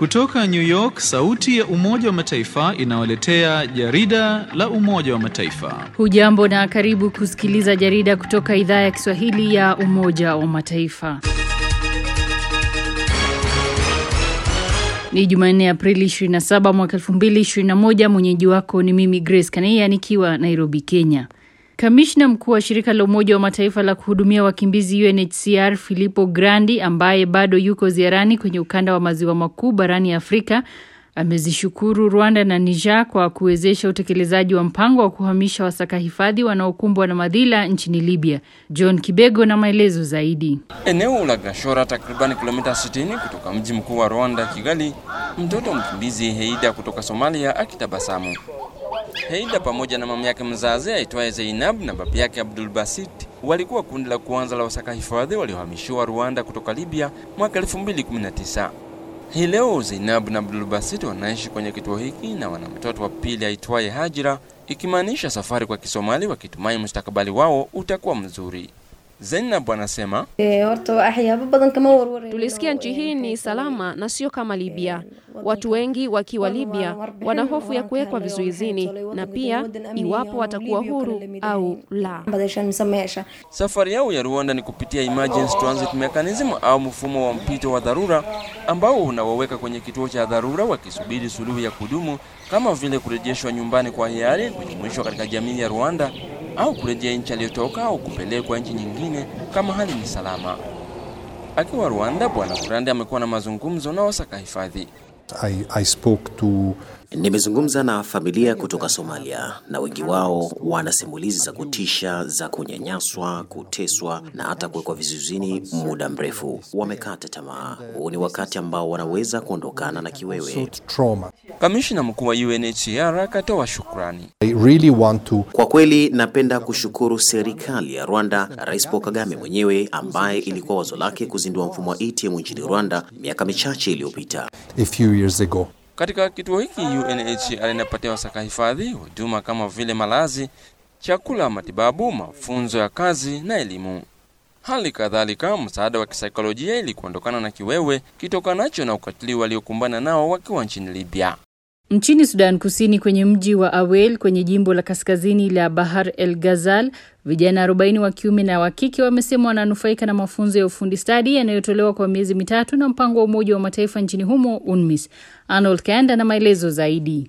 Kutoka New York, sauti ya Umoja wa Mataifa inawaletea jarida la Umoja wa Mataifa. Hujambo na karibu kusikiliza jarida kutoka idhaa ya Kiswahili ya Umoja wa Mataifa. Ni Jumanne Aprili 27 mwaka 2021. Mwenyeji wako ni mimi Grace Kaneya nikiwa Nairobi, Kenya. Kamishna mkuu wa shirika la Umoja wa Mataifa la kuhudumia wakimbizi UNHCR Filippo Grandi ambaye bado yuko ziarani kwenye ukanda wa maziwa makuu barani Afrika amezishukuru Rwanda na Niger kwa kuwezesha utekelezaji wa mpango wa kuhamisha wasaka hifadhi wanaokumbwa na madhila nchini Libya. John Kibego na maelezo zaidi. Eneo la Gashora, takriban kilomita 60 kutoka mji mkuu wa Rwanda, Kigali, mtoto mkimbizi Heida kutoka Somalia akitabasamu. Heida pamoja na mama yake mzazi aitwaye Zainab na baba yake Abdul Basit walikuwa kundi la kwanza la wasaka hifadhi waliohamishiwa Rwanda kutoka Libya mwaka 2019. Hii leo Zainab na Abdul Basit wanaishi kwenye kituo hiki na wana mtoto wa pili aitwaye Hajira, ikimaanisha safari kwa Kisomali, wakitumai mustakabali wao utakuwa mzuri. Zainab anasema Tulisikia nchi hii ni salama na sio kama Libya. Watu wengi wakiwa Libya wana hofu ya kuwekwa vizuizini na pia iwapo watakuwa huru au la. safari yao ya Rwanda ni kupitia emergency transit mechanism au mfumo wa mpito wa dharura ambao unawaweka kwenye kituo cha dharura wakisubiri suluhu ya kudumu kama vile kurejeshwa nyumbani kwa hiari, kujumuishwa katika jamii ya Rwanda au kurejea nchi aliyotoka au kupelekwa nchi nyingine kama hali ni salama. Akiwa Rwanda, Bwana Kurande amekuwa na mazungumzo na wasaka hifadhi. I, I spoke to Nimezungumza na familia kutoka Somalia na wengi wao wana simulizi za kutisha za kunyanyaswa, kuteswa na hata kuwekwa vizuizini muda mrefu. Wamekata tamaa. Huu ni wakati ambao wanaweza kuondokana na kiwewe. trauma. Kamishna mkuu wa UNHCR akatoa shukrani. I really want to Kwa kweli napenda kushukuru serikali ya Rwanda, Rais Paul Kagame mwenyewe ambaye ilikuwa wazo lake kuzindua mfumo wa ATM nchini Rwanda miaka michache iliyopita. a few years ago. Katika kituo hiki UNHCR inapatia wasaka hifadhi huduma kama vile malazi, chakula, matibabu, mafunzo ya kazi na elimu. Hali kadhalika msaada wa kisaikolojia ili kuondokana na kiwewe kitokanacho na ukatili waliokumbana nao wakiwa nchini Libya. Nchini Sudan Kusini kwenye mji wa Awel kwenye jimbo la kaskazini la Bahar el Ghazal, vijana 40 wa kiume na wa kike wamesema wananufaika na mafunzo ya ufundi stadi yanayotolewa kwa miezi mitatu na mpango wa Umoja wa Mataifa nchini humo UNMISS. Arnold Kanda na maelezo zaidi.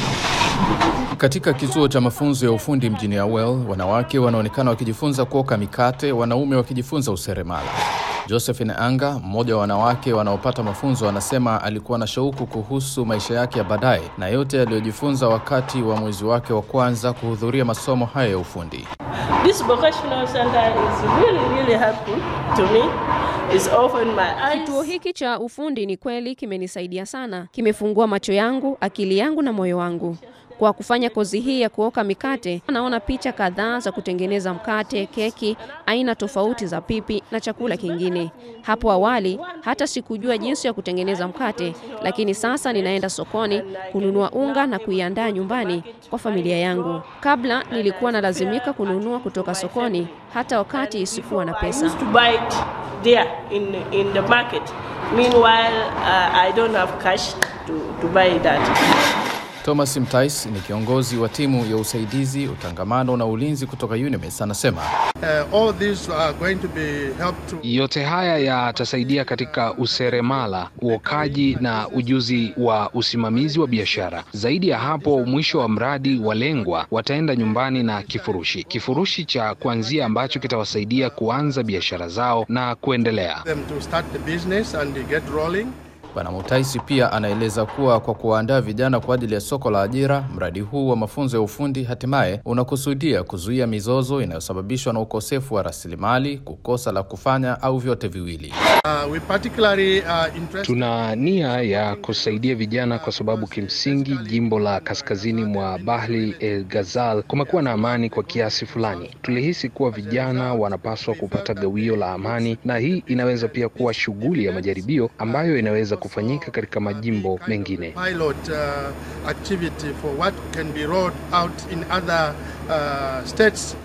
Katika kituo cha mafunzo ya ufundi mjini Awel, wanawake wanaonekana wakijifunza kuoka mikate, wanaume wakijifunza useremala. Josephine Anga, mmoja wa wanawake wanaopata mafunzo, anasema alikuwa na shauku kuhusu maisha yake ya baadaye na yote aliyojifunza wakati wa mwezi wake wa kwanza kuhudhuria masomo hayo ya ufundi. This vocational center is really, really helpful to me. It's opened my eyes. Kituo hiki cha ufundi ni kweli kimenisaidia sana, kimefungua macho yangu, akili yangu na moyo wangu. Kwa kufanya kozi hii ya kuoka mikate, naona picha kadhaa za kutengeneza mkate, keki, aina tofauti za pipi na chakula kingine. Hapo awali hata sikujua jinsi ya kutengeneza mkate, lakini sasa ninaenda sokoni kununua unga na kuiandaa nyumbani kwa familia yangu. Kabla nilikuwa nalazimika kununua kutoka sokoni, hata wakati sikuwa na I pesa. used to buy it there in, in the market. Meanwhile, uh, I don't have cash to, to buy that. Thomas Mtais ni kiongozi wa timu ya usaidizi, utangamano na ulinzi kutoka UNMISS, anasema Uh, all these are going to be helped to Yote haya yatasaidia katika useremala, uokaji na ujuzi wa usimamizi wa biashara. Zaidi ya hapo, mwisho wa mradi walengwa wataenda nyumbani na kifurushi, kifurushi cha kuanzia ambacho kitawasaidia kuanza biashara zao na kuendelea. them to start the business and they get rolling. Bwana Mutaisi pia anaeleza kuwa kwa kuwaandaa vijana kwa ajili ya soko la ajira, mradi huu wa mafunzo ya ufundi hatimaye unakusudia kuzuia mizozo inayosababishwa na ukosefu wa rasilimali, kukosa la kufanya au vyote viwili. Uh, we particularly are interested Tuna nia ya kusaidia vijana kwa sababu kimsingi jimbo la kaskazini mwa Bahri el Ghazal kumekuwa na amani kwa kiasi fulani. Tulihisi kuwa vijana wanapaswa kupata gawio la amani, na hii inaweza pia kuwa shughuli ya majaribio ambayo inaweza kufanyika katika majimbo mengine. pilot uh, activity for what can be rolled out in other uh, states.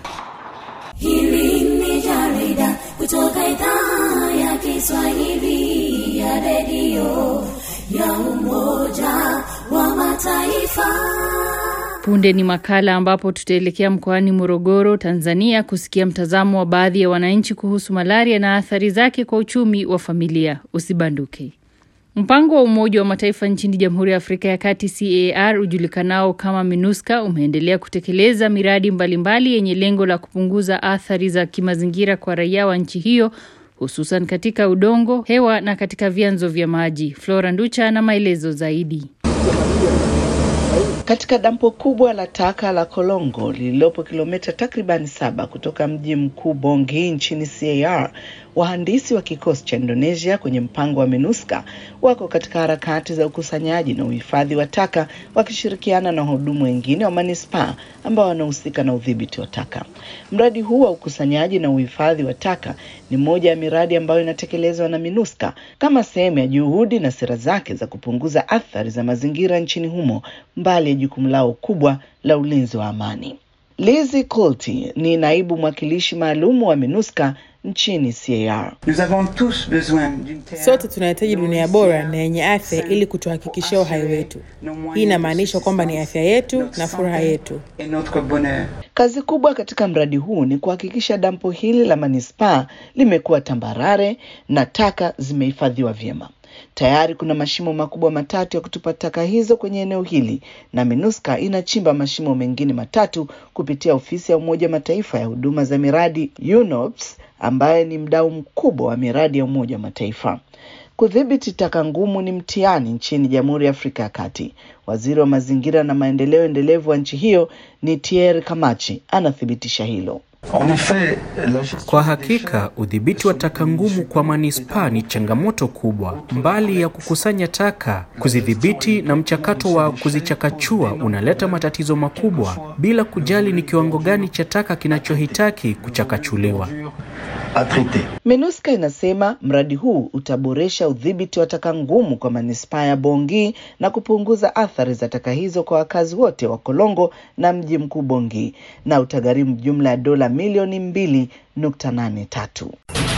Hili ni jarida kutoka idhaa ya Kiswahili ya redio ya Umoja wa Mataifa. Punde ni makala ambapo tutaelekea mkoani Morogoro, Tanzania, kusikia mtazamo wa baadhi ya wananchi kuhusu malaria na athari zake kwa uchumi wa familia. Usibanduke. Mpango wa Umoja wa Mataifa nchini Jamhuri ya Afrika ya Kati CAR ujulikanao kama MINUSCA umeendelea kutekeleza miradi mbalimbali yenye lengo la kupunguza athari za kimazingira kwa raia wa nchi hiyo hususan katika udongo, hewa na katika vyanzo vya maji. Flora Nducha na maelezo zaidi. Katika dampo kubwa la taka la Kolongo lililopo kilomita takribani saba kutoka mji mkuu Bongi nchini CAR, wahandisi wa kikosi cha Indonesia kwenye mpango wa MINUSCA wako katika harakati za ukusanyaji na uhifadhi wa taka wakishirikiana na wahudumu wengine wa manispaa ambao wanahusika na udhibiti wa taka. Mradi huu wa ukusanyaji na uhifadhi wa taka ni moja ya miradi ambayo inatekelezwa na MINUSCA kama sehemu ya juhudi na sera zake za kupunguza athari za mazingira nchini humo, mbali ya jukumu lao kubwa la ulinzi wa amani. Lizzie Colty ni naibu mwakilishi maalum wa MINUSCA nchini CAR. Sote tunahitaji dunia bora na yenye afya ili kutuhakikishia uhai wetu. Hii inamaanisha kwamba ni afya yetu na furaha yetu. Kazi kubwa katika mradi huu ni kuhakikisha dampo hili la manispaa limekuwa tambarare na taka zimehifadhiwa vyema. Tayari kuna mashimo makubwa matatu ya kutupa taka hizo kwenye eneo hili na MINUSCA inachimba mashimo mengine matatu kupitia ofisi ya Umoja Mataifa ya huduma za miradi UNOPS, ambaye ni mdau mkubwa wa miradi ya Umoja wa Mataifa. Kudhibiti taka ngumu ni mtihani nchini Jamhuri ya Afrika ya Kati. Waziri wa mazingira na maendeleo endelevu wa nchi hiyo ni Thierry Kamachi anathibitisha hilo. Kwa hakika udhibiti wa taka ngumu kwa manispaa ni changamoto kubwa. Mbali ya kukusanya taka, kuzidhibiti na mchakato wa kuzichakachua unaleta matatizo makubwa, bila kujali ni kiwango gani cha taka kinachohitaki kuchakachuliwa. MINUSCA inasema mradi huu utaboresha udhibiti wa taka ngumu kwa manispaa ya Bongi na kupunguza athari za taka hizo kwa wakazi wote wa Kolongo na mji mkuu Bongi na utagharimu jumla ya dola milioni mbili nukta nane tatu.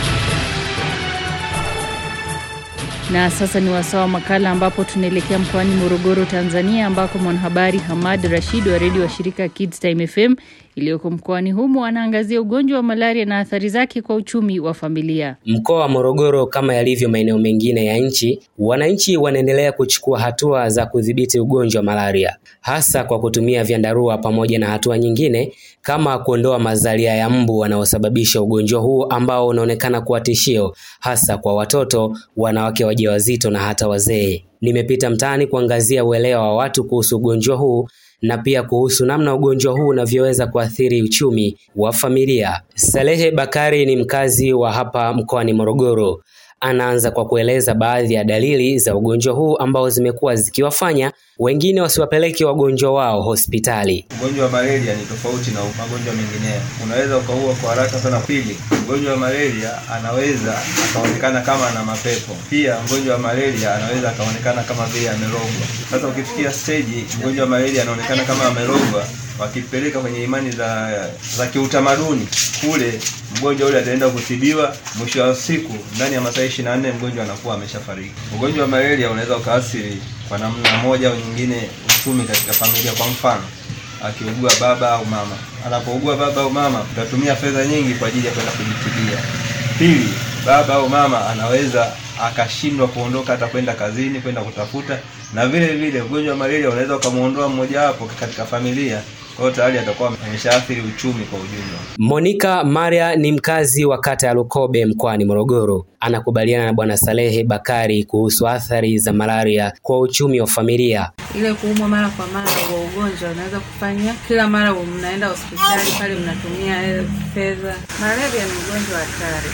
Na sasa ni wasaa wa makala ambapo tunaelekea mkoani Morogoro, Tanzania, ambako mwanahabari Hamad Rashid wa redio wa shirika Kids Time FM iliyoko mkoani humo anaangazia ugonjwa wa malaria na athari zake kwa uchumi wa familia. Mkoa wa Morogoro, kama yalivyo maeneo mengine ya nchi, wananchi wanaendelea kuchukua hatua za kudhibiti ugonjwa wa malaria, hasa kwa kutumia vyandarua pamoja na hatua nyingine kama kuondoa mazalia ya mbu wanaosababisha ugonjwa huu ambao unaonekana kuwa tishio hasa kwa watoto, wanawake wajawazito na hata wazee. Nimepita mtaani kuangazia uelewa wa watu kuhusu ugonjwa huu na pia kuhusu namna ugonjwa huu unavyoweza kuathiri uchumi wa familia. Salehe Bakari ni mkazi wa hapa mkoani Morogoro. Anaanza kwa kueleza baadhi ya dalili za ugonjwa huu ambao zimekuwa zikiwafanya wengine wasiwapeleke wagonjwa wao hospitali. Ugonjwa wa malaria ni tofauti na magonjwa mengineyo, unaweza ukaua kwa haraka sana. Pili, mgonjwa wa malaria anaweza akaonekana kama ana mapepo. Pia mgonjwa wa malaria anaweza akaonekana kama vile amerogwa. Sasa ukifikia stage mgonjwa wa malaria anaonekana kama amerogwa, wakipeleka kwenye imani za za kiutamaduni kule, mgonjwa ule ataenda kutibiwa, mwisho wa siku ndani ya masaa 24 mgonjwa anakuwa ameshafariki. Ugonjwa wa malaria unaweza ukaathiri kwa namna moja au nyingine uchumi katika familia. Kwa mfano, akiugua baba au mama, anapougua baba au mama, utatumia fedha nyingi kwa ajili ya kwenda kujitibia. Pili, baba au mama anaweza akashindwa kuondoka hata kwenda kazini kwenda kutafuta, na vile vile ugonjwa wa malaria unaweza ukamwondoa mmojawapo katika familia kwa hiyo tayari atakuwa ameshaathiri uchumi kwa ujumla. Monica Maria ni mkazi wa kata ya Lukobe mkoani Morogoro. Anakubaliana na Bwana Salehe Bakari kuhusu athari za malaria kwa uchumi wa familia. Ile kuumwa mara kwa mara kwa ugonjwa unaweza kufanya kila mara mnaenda hospitali pale mnatumia fedha. Malaria ni ugonjwa hatari,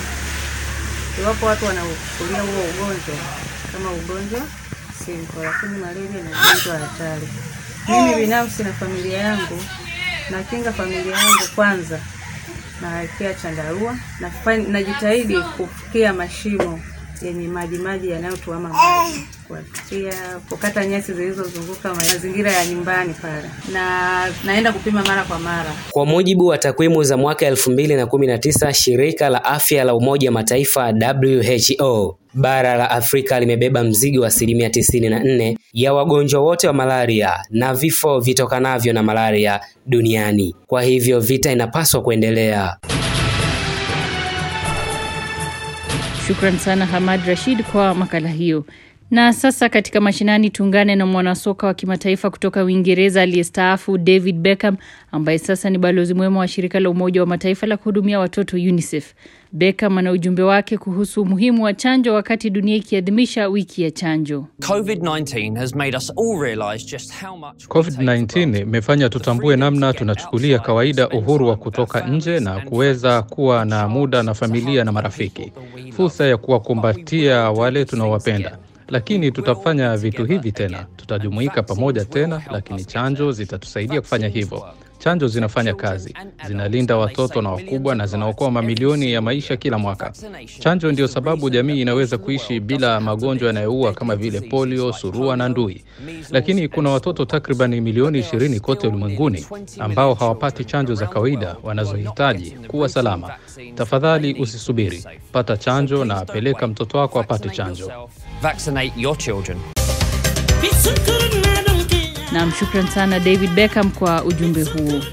iwapo watu wanachukulia huo ugonjwa kama ugonjwa simple, lakini malaria ni ugonjwa hatari. Mimi binafsi na familia yangu nakinga familia yangu kwanza, nawekea chandarua, najitahidi kufikia mashimo yenye maji maji yanayotuama maji kufuatia kukata nyasi zilizozunguka mazingira ya nyumbani pale, na naenda kupima mara kwa mara. Kwa mujibu wa takwimu za mwaka 2019, shirika la afya la Umoja wa Mataifa WHO, bara la Afrika limebeba mzigo wa asilimia 94 ya wagonjwa wote wa malaria na vifo vitokanavyo na malaria duniani. Kwa hivyo vita inapaswa kuendelea. Shukran sana Hamad Rashid kwa makala hiyo. Na sasa katika mashinani tuungane na mwanasoka wa kimataifa kutoka Uingereza aliyestaafu David Beckham ambaye sasa ni balozi mwema wa shirika la Umoja wa Mataifa la kuhudumia watoto UNICEF. Beckham ana ujumbe wake kuhusu umuhimu wa chanjo wakati dunia ikiadhimisha wiki ya chanjo. COVID-19 has made us all realize just how much COVID-19 imefanya tutambue namna tunachukulia kawaida uhuru wa kutoka nje na kuweza kuwa na muda na familia na marafiki, fursa ya kuwakumbatia wale tunaowapenda. Lakini tutafanya vitu hivi tena, tutajumuika pamoja tena, lakini chanjo zitatusaidia kufanya hivyo. Chanjo zinafanya kazi, zinalinda watoto na wakubwa na zinaokoa mamilioni ya maisha kila mwaka. Chanjo ndio sababu jamii inaweza kuishi bila magonjwa yanayoua kama vile polio, surua na ndui. Lakini kuna watoto takriban milioni ishirini kote ulimwenguni ambao hawapati chanjo za kawaida wanazohitaji kuwa salama. Tafadhali usisubiri, pata chanjo na peleka mtoto wako apate chanjo. Vaccinate your children. Nam, shukran sana David Beckham kwa ujumbe huo.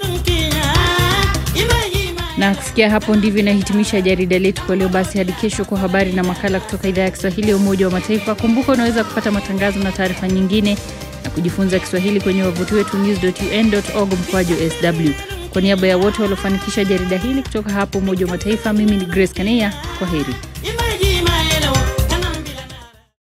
Na kufikia hapo ndivyo inahitimisha jarida letu kwa leo. Basi hadi kesho kwa habari na makala kutoka idhaa ya Kiswahili ya Umoja wa Mataifa. Kumbuka unaweza kupata matangazo na taarifa nyingine na kujifunza Kiswahili kwenye wavuti wetu news.un.org mkwaju sw. Kwa niaba ya wote waliofanikisha jarida hili kutoka hapo Umoja wa Mataifa, mimi ni Grace Kaneya. Kwa heri.